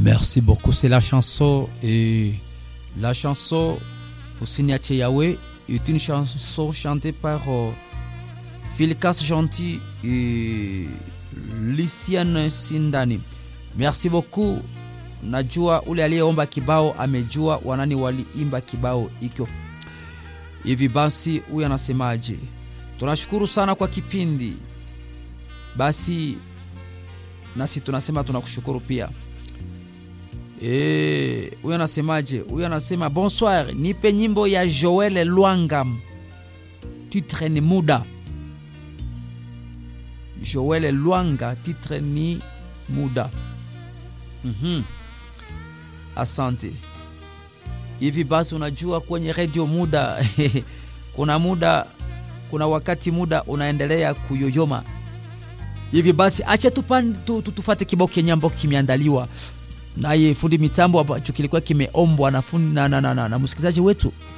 Merci beaucoup. C'est la chanson et la chanson Osiniache Yahweh est une chanson chantée par euh, Philcas Gentil et Luciane Sindani. Merci beaucoup. Najua ule aliyeomba kibao amejua wanani waliimba kibao hicho. Hivi basi, huyu anasemaje? Tunashukuru sana kwa kipindi. Basi nasi tunasema tunakushukuru pia. Eh, huyu anasemaje? Huyu anasema bonsoir, nipe nyimbo ya Joel Lwanga, titre ni muda. Joel Lwanga, titre ni muda. Mhm. Asante. Hivi basi, unajua kwenye redio muda kuna muda, kuna wakati muda unaendelea kuyoyoma. Hivi basi, acha tupan, tu, tu, tufate kibao kenye ambao kimeandaliwa naye fundi mitambo ambacho kilikuwa kimeombwa na, fundi- na, na, na, na, na msikilizaji wetu